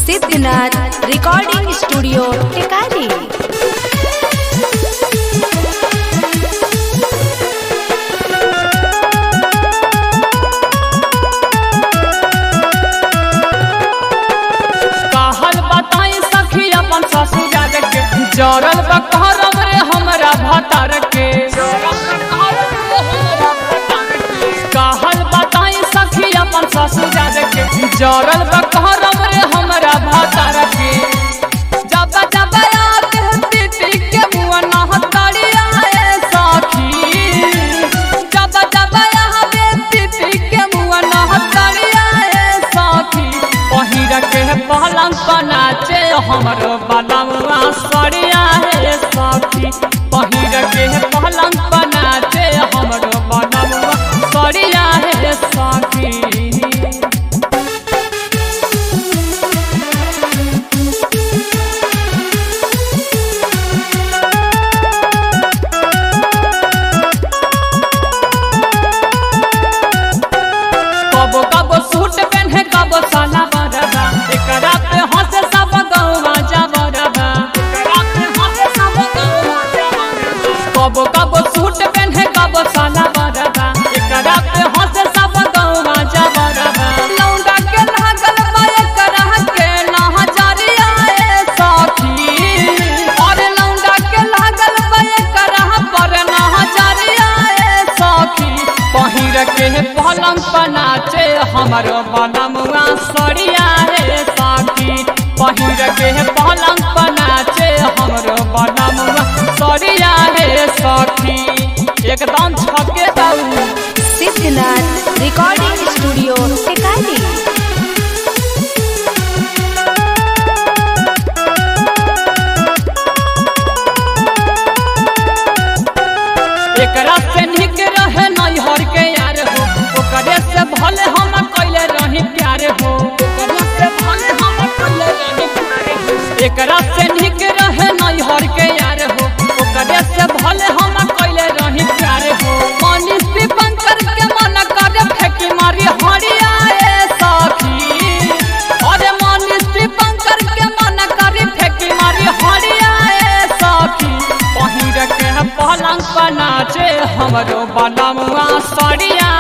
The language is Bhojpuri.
सिद्धनाथ रिकॉर्डिंग स्टूडियो टिकारी कहल बताई सखी अपन ससुराल के जरल बकरम रे हमरा भतार के कहल बताई सखी अपन ससुराल के जरल बकरम रे हमरा भतार के जब जब याद पीटी के मुआ नहतड़िया ए सखी जब जब याद पीटी के मुआ नहतड़िया ए सखी पहिर के पलंग बनाचे हमरो बलमुआ सड़िया हे सखी पहिर के पलंग बनाचे हमरो बलमुआ सड़िया हे सखी कबो कबो सूट पहने कबो साला बरबा एकरा पे हंसे सब गौवा जबरबा एकरा पे हंसे सब गौवा जबरबा कबो कबो सूट पहने कबो साला बरबा एकरा पे हंसे सब गौवा जबरबा लौंडा के लागल बा एकरा के नहजरिया ए सखी और लौंडा के लागल बा एकरा पर नहजरिया ए सखी पहिर के पलंग पनाचे हमरो बनमुआ सड़िया रे साथी पहिर के पलंग पनाचे हमरो बनमुआ सड़िया रे सखी एकदम छके दाऊ सिद्धनाथ रिकॉर्डिंग स्टूडियो टिकारी एकरा से निक रहे नैहर के यार हो ओकरे से भले हम कैले रही प्यार हो ओकरे से भले हम कैले रही प्यार हो एकरा से निक रहे नैहर के यार हो ओकरे से भले हम कैले रही प्यार हो मनीष दीपंकर के मन करे फेंकी मारी हरिया ए सखी अरे मनीष दीपंकर के मन करे फेंकी मारी हरिया ए सखी पहिर के पलंग पनाचे हमरो बनमुआ सड़िया